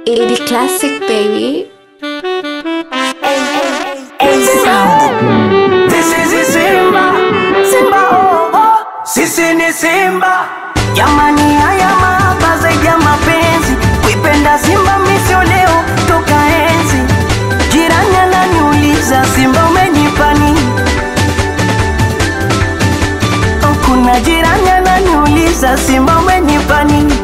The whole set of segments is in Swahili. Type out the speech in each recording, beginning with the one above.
80 classic baby. This is Simba, Simba oh oh, sisi ni Simba. Jamani, haya mahaba zaidi ya mapenzi, kuipenda Simba misio leo toka enzi. Jirani ananiuliza Simba umenipa nini? Oh, Kuna jirani ananiuliza Simba umenipa nini?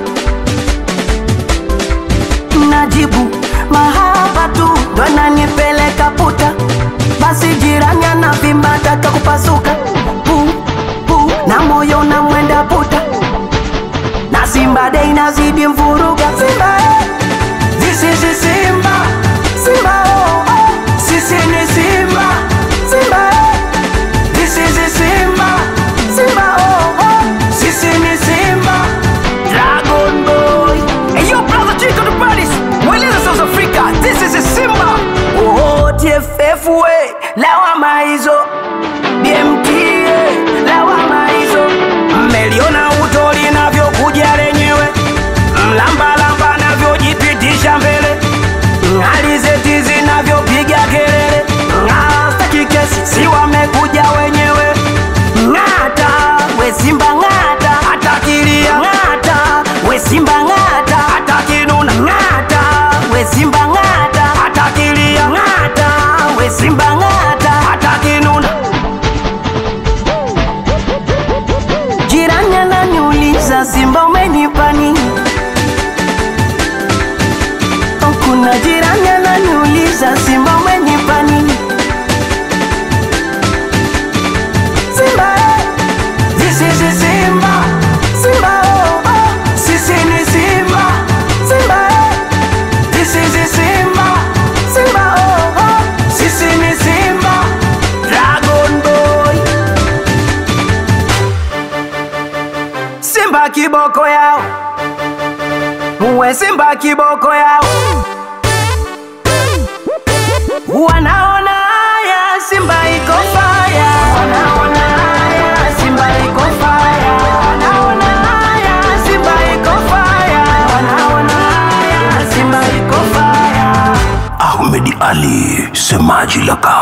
Najibu mahaba tu ndo ananipeleka puta, basi jirani anavimba taka kupasuka pu, pu, na moyo unamwenda puta, na Simba dei nazidi mvuruga Simba eh. This is Simba, Simba oh, oh. Sisi ni Simba, Simba eh. This is Simba, Simba oh, oh. Sisi ni Simba, Dragon Boy. Hey yo brother Chico the Paris, Weleza South Africa. This is Simba. Oh TFF we, lawama hizo. BMT lawama hizo. Mmeliona uto linavyokuja lenyewe, mlambalamba navyojipitisha mbele, alizeti zinavyopiga kelele, ng'astaki kesi si wamekuja wenyewe, ng'ata we Simba ng'ata, atakilia ng'ata we Simba ng'ata, atakinuna ng'ata we Simba ng'ata, atakilia ng'ata we Simba ng'ata, atakinuna Jirani ananiuliza Simba umenipa nini? Oh, Kuna jirani ananiuliza Simba umenipa nini? Simba eh, this is Simba, Simba oh oh, sisi ni Simba, Simba eh, this is Simba, Simba oh oh, sisi ni Simba, Dragon Boy. Simba kiboko yao, uwe Simba kiboko yao, wanaona haya Simba iko faya, wanaona haya Simba iko faya, wanaona haya Simba iko faya, wanaona haya Simba iko faya. Ahmed Ali, semaji la kafu.